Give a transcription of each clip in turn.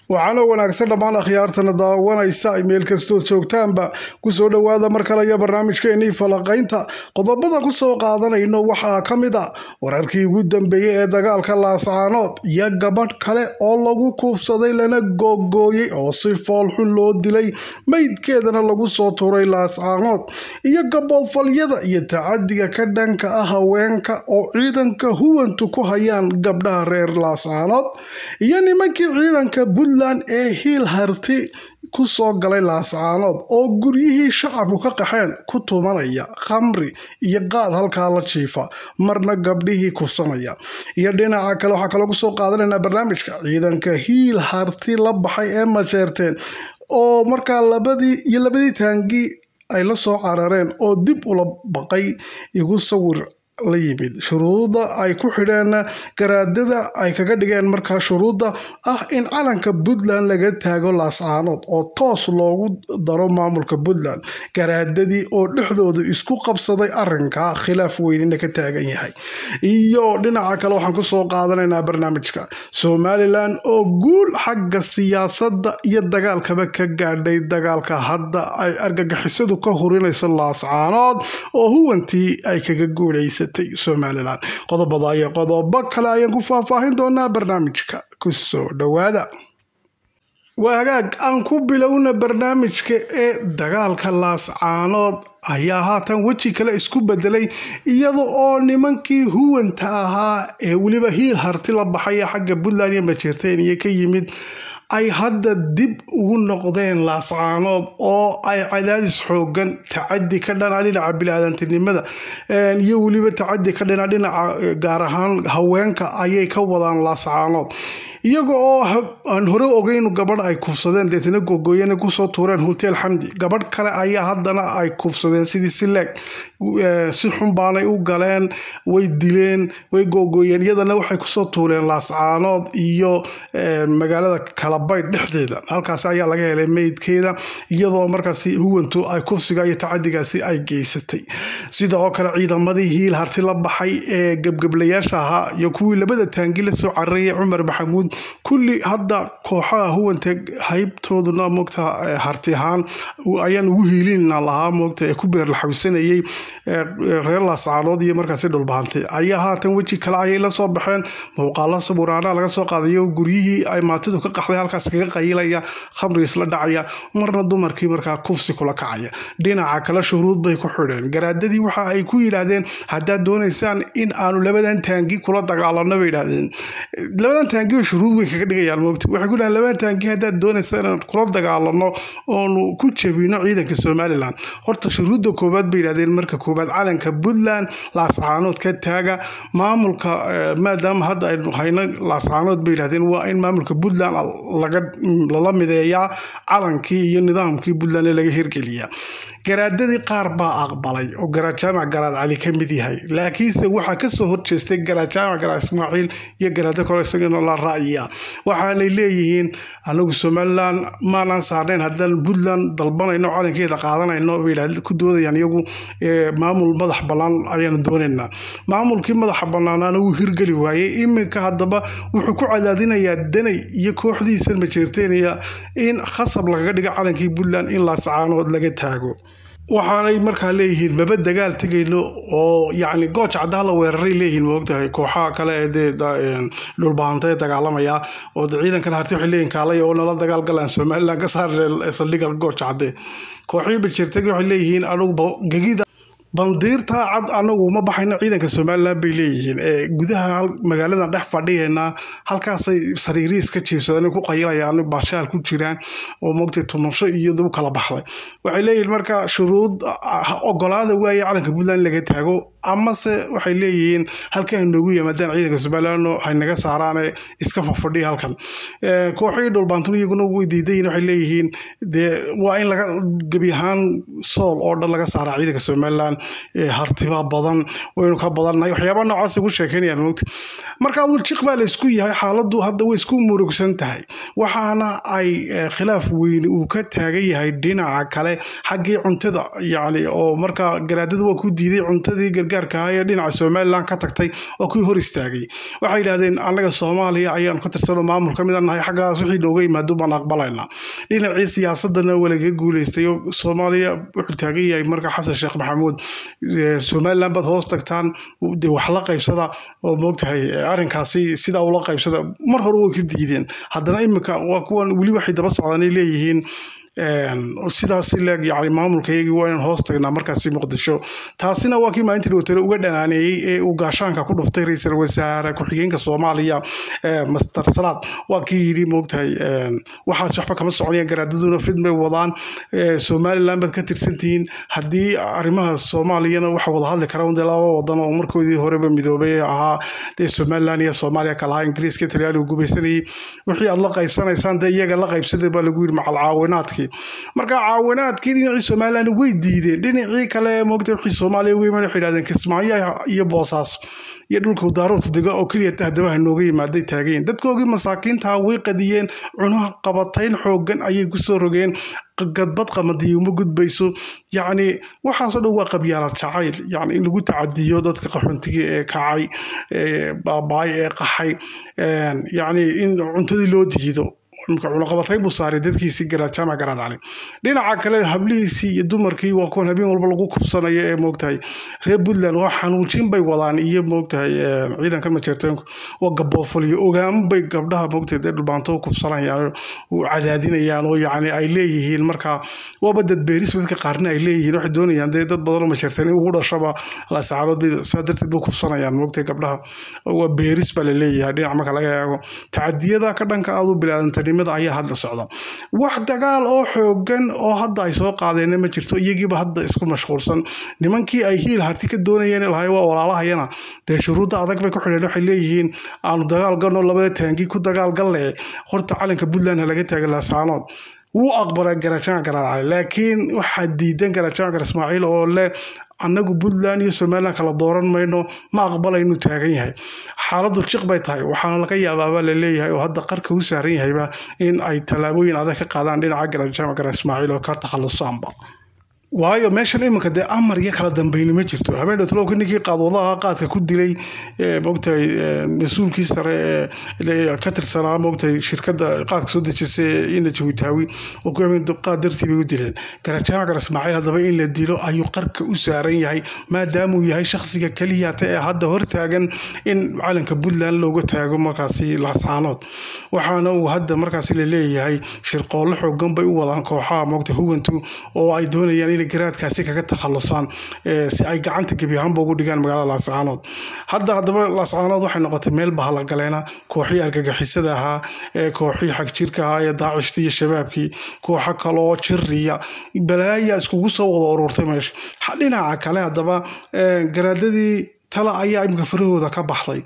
waxaana wanaagsan dhammaan akhyaartana daawanaysa meel kastood joogtaanba kusoo dhowaada mar kale iyo barnaamijkeenii falaqaynta qodobada kusoo qaadanayno waxaa ka mid a wararkii ugu dambeeyey ee dagaalka laascaanood iyo gabadh kale oo lagu kuufsaday lana googooyey oo si foolxun loo dilay meydkeedana lagu soo tuuray laascaanood iyo gaboodfalyada iyo tacadiga ka dhanka ah haweenka oo ciidanka huwantu ku hayaan gabdhaha reer laascaanood iyo nimankii ciidanka puntland ee hiil harti ku soo galay laascaanood oo guryihii shacabku ka qaxeen ku tumanaya khamri iyo qaad halkaa la jiifa marna gabdhihii kufsanaya iyo dhinaca kale waxaa kaloo kusoo qaadanaynaa barnaamijka ciidanka hiil harti la baxay ee majeerteen oo markaa labadii iyo labadii taangii ay la soo carareen oo dib ula baqay igu sawir la yimid shuruuda ay ku xidheen garaadada ay kaga dhigeen markaa shuruudda ah in calanka puntland laga taago laascaanood oo toos loogu daro maamulka puntland garaadadii oo dhexdooda isku qabsaday arinka khilaaf weynina ka taagan yahay iyo dhinaca kale waxaan kusoo qaadanaynaa barnaamijka somalilan oo guul xagga siyaasadda iyo dagaalkaba ka gaadhay dagaalka hadda ay argagixisadu ka hurinayso laascaanood oo huwantii ay kaga guulaysa somalilan qodobada iyo qodobo kale ayaan ku faahfaahin doonaa barnaamijka kusoo dhowaada waa hagaag aan ku bilowna barnaamijka ee dagaalka laascaanood ayaa haatan weji kale isku bedelay iyada oo nimankii huwanta ahaa ee weliba hiil harti la baxaya xagga puntland iyo majeerteniya ka yimid ay hadda dib ugu noqdeen laascaanood oo ay cadaadis xoogan tacadi ka dhana dhinaca bili-aadantinimada iyo weliba tacadi ka dhana dhinaca gaar ahaan haweenka ayay ka wadaan laascaanood iyaga oo aan hore ogeyn gabadh ay kufsadeen deetna googooyana kusoo tuureen hotel xamdi gabadh kale ayaa haddana ay kufsadeen sidii sileeg si xun baanay u galeen way dileen way googooyeen iyadana waxay kusoo tuureen laascaanood iyo magaalada kalabaydh dhexdeeda halkaas ayaa laga helay meydkeeda iyadoo markaasi huwantu ay kufsiga iyo tacadigaasi ay geysatay sida oo kale ciidamadii hiil harti la baxay ee gebgeblayaasha ahaa iyo kuwii labada taangi la soo cararayay cumar maxamuud kulli hadda kooxaha huwanta haybtooduna moogta harti ahaan ayaan ugu hiilina lahaa moogta ee ku beerlaxawsanayay reer laascaanood iyo markaasi dhulbahantay ayaa haatan weji kale ayay la soo baxeen muuqaalo sawiraana laga soo qaadayo guryihii ay maatidu ka qaxday halkaas kaga qayilaya khamri isla dhacaya marna dumarkii markaa kufsi kula kacaya dhinaca kale shuruud bay ku xidheen garaadadii waxa ay ku yidhaahdeen haddaad doonaysaan in aanu labadan taangi kula dagaalano bay yidhaahdeen labadan taangi shuruud way kaga dhigayaan moogta waxay ku dhahan labadan taangi haddaad doonaysaan inaan kula dagaalano oonu ku jabino ciidanka somalilan horta shuruudda koowaad bay yidhahdeen marka koowaad calanka puntland laascaanood ka taaga maamulka maadaama hadda aynu hayno laascaanood bay yidhahdeen waa in maamulka puntland lala mideeyaa calankii iyo nidaamkii puntland ee laga hirgeliyaa garaadadii qaar baa aqbalay oo garaad jaamac garaad cali ka mid yahay laakiinse waxaa kasoo horjeestay garaad jaamac garaad ismaaciil iyo garaado kale isagana la ra'yiya waxaanay leeyihiin anagu somalilan maanaan saarnayn haddaan puntland dalbanayno calankeeda qaadanayno bay ku doodayaan iyagu maamul madax bannaan ayaanu doonaynaa maamulkii madaxa bannaanaana wuu hirgeli waayey iminka haddaba wuxuu ku cadaadinayaa danay iyo kooxdiisa majeerteenaya in khasab lagaga dhigo calankii puntland in laascaanood laga taago waxaanay markaa leeyihiin maba dagaal tegayno oo yacni gooj caddaa la weeraray leeyihiin moogtahay kooxaha kale ee dee dhulbahanta ee dagaalamaya oo ciidankan harti waxay leeyihin kaalay oo nala dagaal galaan somaliland ka saarne saldhiga gooj cadde kooxihii bajirtag waxay leeyihiin anugu gegida bandiirta cad anagu ma baxayno ciidanka somalilan bay leeyihiin ee gudaha magaaladan dhex fadhiyeena halkaasay sariiriis ka jiibsadeen ku qayilayaan baashaal ku jiraan oo mogtay tumasho iyo dib kala baxday waxay leeyihiin marka shuruud ogolaada waaye calanka puntland laga taago amase waxay leeyihiin halkan noogu yimaadaan ciidanka somalilan haynaga saaraane iska fafadhiya halkan kooxihii dhulbaantun iyaguna way diidayin waxay leeyihiin dee waa in laga gebi ahaan sool oo dhan laga saaraa ciidanka somalilan hartiba badan waynu ka badannahay waxyaaba noocaas ku sheekeynayaan mogta marka aduu jiq baa la isku yahay xaaladdu hadda way isku murugsan tahay waxaana ay khilaaf weyni uu ka taagan yahay dhinaca kale xaggii cuntada yacni oo marka garaadada waa ku diiday cuntadii gaarka ah ee dhinaca somalilan ka tagtay oo kuwii hor istaagay waxay yidhahdeen annaga soomaaliya ayaanu ka tirsanoo maamul ka mid a nahay xaggaas wixii nooga yimaado baan aqbalaynaa dhinacii siyaasadana waa lagaga guuleystay oo soomaaliya wuxuu taagan yahay marka xasan sheekh maxamuud somalilan baad hoos tagtaan dee wax la qaybsada oo moogtahay arrinkaasi sidaa ula qaybsada mar hore way ka diideen haddana iminka waa kuwan weli waxay daba socdaan ay leeyihiin sidaas leeg yani maamulkayagii waa inaan hoos tagnaa markaasi muqdisho taasina waa kii maalintii dhowtare uga dhanaaneeyey ee uu gaashaanka ku dhuftay ra-iisul wasaare ku-xigeenka soomaaliya master salaad waa kii yidhi moogtahay waxaas waxba kama soconayaan garaadaduna fidmay wadaan somaliland baad ka tirsantihiin haddii arrimaha soomaaliyana waxa wada hadli kara dee laba wadan oo markoodii horeba midoobay ee ahaa dee somaliland iyo soomaaliya kalahaa ingiriiska talyaanigu gubaysanayay wixii aad la qaybsanaysaan dee iyaga la qaybsaday baa lagu yidhi macal caawinaadkii marka caawinaadkii dhinacii somalilan way diideen dhinacii kale moogta wixii soomaaliya uga yimaan waxay yidhahdeen kismaayo iyo boosaas iyo dhulka daaroodta dega oo keliya tahdabaha nooga yimaaday taageen dadkoogii masaakiintaha way qadiyeen cunaha qabatayn xoogan ayay kusoo rogeen gadbad qamadiyo uma gudbayso yacni waxaasoo dhan waa qabyaalad jacayl yani in lagu tacadiyo dadka qaxoontiga ee kacay ee baabaay ee qaxay yacni in cuntadii loo diido imka cunaqabatayn buu saaray dadkiisii jaamac garaad cali dhinaca kale hablihiisii iyo dumarkii waa kuwan habeen walba lagu kubsanaya ee moogtahay reer puntland waa xanuujin bay wadaan iyo moogtahay ciidanka majeerteenku waa gaboofal iyo ogaamo bay gabdhaha moogtahay dee dhulbaanto kubsanayaan cadaadinayaan oo yacni ay leeyihiin marka waaba dad beeris dadka qaarna ay leeyihiin waxay doonayaan dee dad badan oo majeerteen in ugu dhashaba lasacaalood bay saa darteed bay kubsanayaan moogtahay gabdhaha waa beeris baa la leeyahay dhinac marka laga eego tacadiyada ka dhanka aadu bilaadantanimada ayaa hadda socda wax dagaal oo xoogan oo hadda ay soo qaadeen ma jirto iyagiiba hadda isku mashquulsan nimankii ay hiil harti ka doonayeen lahay waa walaalahayana dee shuruudda adag bay ku xidheen waxay leeyihiin aanu dagaal galno labada taangi ku dagaal galle horta calanka puntland laga taaga laasaanood wuu aqbalay garajaanka garaacay laakiin waxaa diidan garajaanka gar ismaaciil oo leh annagu puntland iyo somalilan kala dooran mayno ma aqbalaynu taagan yahay xaaladdu jiq bay tahay waxaana laga yaabaaba la leeyahay oo hadda qarka u saaran yahayba in ay tallaabooyin adag ka qaadaan dhinaca garajaanka gar ismaaciil oo ka takhalusaanba waayo meeshan iminka dee amar iyo kala dambayni ma jirto habeen dhowtolowka ninkii qaadwadaha qaadka ku dilay moogtahay mas-uulkii sare ee ka tirsanaa moogtahay shirkadda qaadka soo dejisay ina jawitaawi oo ku habeen qaad dartii bay u dileen garajaamac gar ismaaciil haddaba in la dilo ayuu qarka u saaran yahay maadaamuu yahay shakhsiga keliyata ee hadda hortaagan in calanka puntland looga taago markaasi laascaanood waxaana uu hadda markaasi la leeyahay shirqoollo xoogan bay u wadaan kooxaha moogta huwantu oo ay doonayaan inay garaadkaasi kaga takhalusaan si ay gacanta gebi ahaanba ugu dhigaan magaalada laascaanood hadda haddaba laascaanood waxay noqotay meel bahalagaleena kooxii argagixisada ahaa ee kooxii xagjirka ahaa ee daacishtii iyo shabaabkii kooxo kaloo jiriya balaaya iskugu soo wada ururtay meesha dhinaca kale haddaba garaadadii tala ayaa imika farahooda ka baxday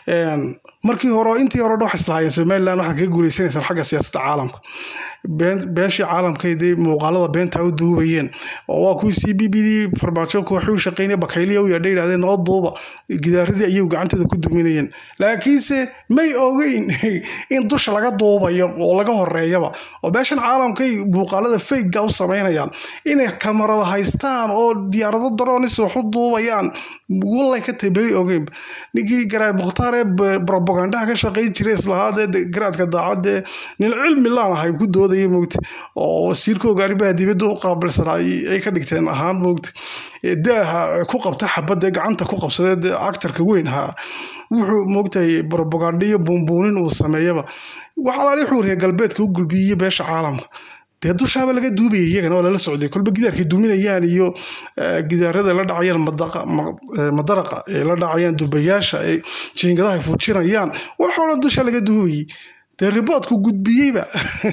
markii hore intii hore dha waxay islahaayeen somaliland waxaad kaga guuleysanaysaan xagga siyaasadda caalamka beeshii caalamkaydee muuqaalada beenta u duubayeen oo waa kuwii c b b d farmaajo kooxi u shaqeynaya bakayliya u yaadha yidhahdeen noo duuba gidaaradii ayay gacantooda ku duminayeen laakiinse may ogeyn in dusha laga duubayo oo laga horeeyaba oo beeshan caalamkay muuqaalada fayga u samaynayaan inay kamarada haystaan oo diyaarado daroonis wax u duubayaan wallay ka tahay may ogeyn ninkii garaad mukhtaar ee propagandaha ka shaqeyn jiray islahaadee garaadka daacadee nin cilmi laan ahay ku doodaya mogta oo wasiirkooga arrimaha dibadda u qaabilsanaa ay ka dhigteen ahaan mogta daaha ku qabta xabadee gacanta ku qabsadee actarka weyn ahaa wuxuu moogtahay propaganda iyo buunbuunin uu sameeyaba waxalaali wuxuu reer galbeedka u gulbiyey beesha caalamka dee dushaaba laga duubaya iyagana waa lala socday kolba gidaarkay duminayaan iyo gidaarada la dhacayaan madaraqa ee la dhacayaan dubayaasha ee jiingadaha ay fujinayaan waxoo dhan dusha laga duubayay dee riboodku gudbiyeyba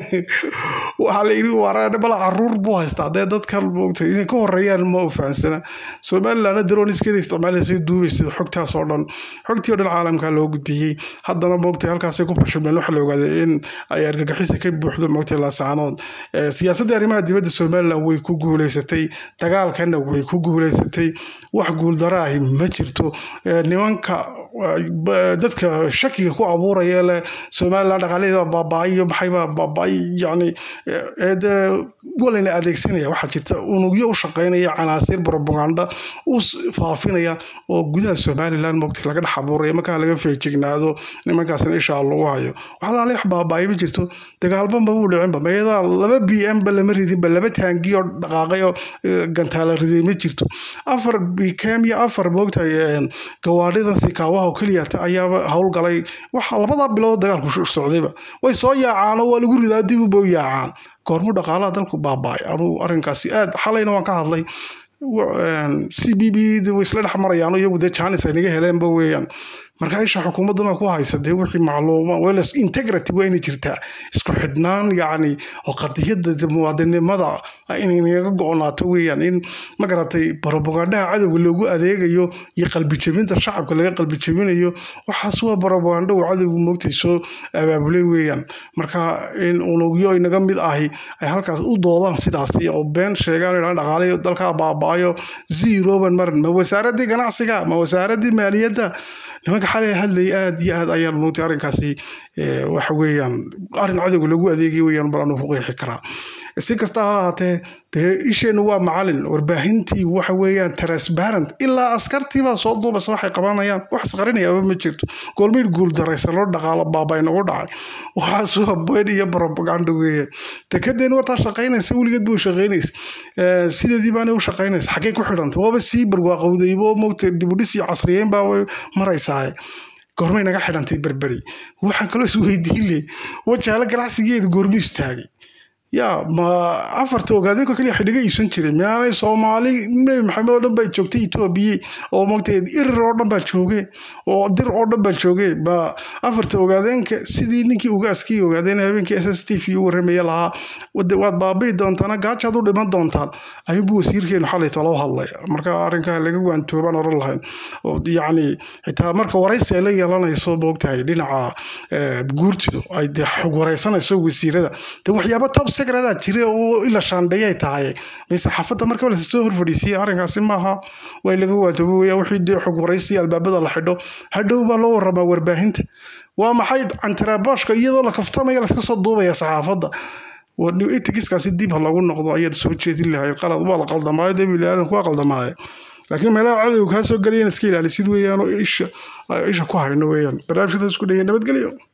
waxaa la yidhi waraa bala caruur buu haystaa dee dadkan moogtay inay ka horeeyaan ma u fahansana somalilandna daroniskeeda isticmaalaysa duubaysa xogtaas oo dhan xogtii oo dhan caalamka loo gudbiyey haddana moogtay halkaasay ku fashilmeen waxa la ogaaday in ay argagixisa ka buuxdo moogtay laasaanood siyaasadda arrimaha dibadda somaliland way ku guuleysatay dagaalkana way ku guuleysatay wax guuldaro ahi ma jirto nimanka dadka shakiga ku abuuraya leh somaliland dhaqaalaheeda baaba-ay iyo maxayba baaba-ay yacni dee walayna adeegsanaya waxaa jirta unugyo u shaqeynaya canaasiir propaganda u faafinaya oo gudaha somaliland mogta laga dhex abuuraya markaa laga feejignaado nimankaasna ishaa lagu hayo wax laala wax baaba-ay ma jirto dagaalba mabuu dhicinba mayadaa laba b m ba lama ridinba laba taangi oo dhaqaaqay oo gantaala riday ma jirto afar bkm iyo afar moogtahay gawaadhidan sikaawaha oo keliyata ayaaba howlgalay waxa labadaa bilood dagaalku socdayba way soo yaacaanoo waa lagu ridaa dib uba u yaacaan goormu dhaqaalaha dalku baaba-ay anuu arrinkaasi aad xalayna waan ka hadlay c b b way isla dhex marayaan iyagu dee janis ay naga heleenba weeyaan marka isha xukuumadduna ku haysa dee wixii macluuma wels integrity waa inay jirtaa isku xidhnaan yacni oo qadiyadda muwaadinimada inay naga go-naato weeyaan in ma garatay propagandhaha cadowga loogu adeegayo iyo qalbijabinta shacabka laga qalbijabinayo waxaas waa propaganda uu cadowgu moogtay soo abaabulay weeyaan marka in unugyo inaga mid ahi ay halkaas u doodaan sidaasi oo been sheegaan idhaan dhaqaalayo dalkaa baaba-ayo zeroban marin ma wasaaradii ganacsiga ma wasaaradii maaliyadda nimanka xalay hadlayay aada iyo aad ayaan moogtay arrinkaasi waxa weeyaan arrin cadowga lagu adeegay weeyaan balaanu ku qeexi karaa si kasta ha ahaatee dee isheennu waa macalin warbaahintii waxa weeyaan transparent ilaa askartiibaa soo duubasa waxay qabanayaan wax isqarinayaaba ma jirto goolmayd guul daraysan loo dhaqaalo baabay nagu dhacay waxaas waa been iyo propaganda weeyaan dekadeen wataa shaqaynaysa weligeed buu shaqaynaysa sideedii baanay u shaqaynaysa xaggay ku xidhantay waaba sii barwaaqowdaybo moogta dibudhis iyo casriyeyn baa way maraysaa goormay naga xidhantay berberi waxaa kaloo isweydiin leh wajaalo ganacsigeeda goormu istaagay yaa ma afarta ogaadeenko kaliya xidhiga iibsan jiray miaanay soomaali nebi maxamed oo dhan baa joogtay etoobiya oo mogtay irir oo dhan baa jooge oo dir oo dhan baa jooge ba afarta ogaadeenka sidii ninkii ugaaskii ogaadeen habeenkii s s t v u warramaya lahaa waad baabi'i doontaan gaajaad u dhiman doontaan ayuunbu wasiirkeenu xalay tolo hadlay marka arrinkaa laga waantoobaan oran lahayn yacni xitaa marka waraysi ay la yeelanayso moogtahay dhinaca guurtidu ay dee xog waraysanayso wasiirada de waxyaaba top secretaa jira oo ila shaandheeyay tahay mise xaafadda marka la soo horfadhiisiyay arrinkaasi maaha way laga waantoobo weya wixii dee xog waraysi albaabada la xidho hadhow baa loo waramaa warbaahinta waa maxay cantarabooshka iyadoo la kaftamaya laska soo duubaya saxaafadda etigiskaasi dib ha lagu noqdo ayaad soo jeedin lahay qalad waa la qaldamaayo dee biniaadanku waa qaldamaayo laakiin meelaha cadowga kaa soo galayan iska ilaalisid weeyaan oo isha isha ku hayno weeyaan barnaamijkadaas ku dhegey nabadgelyo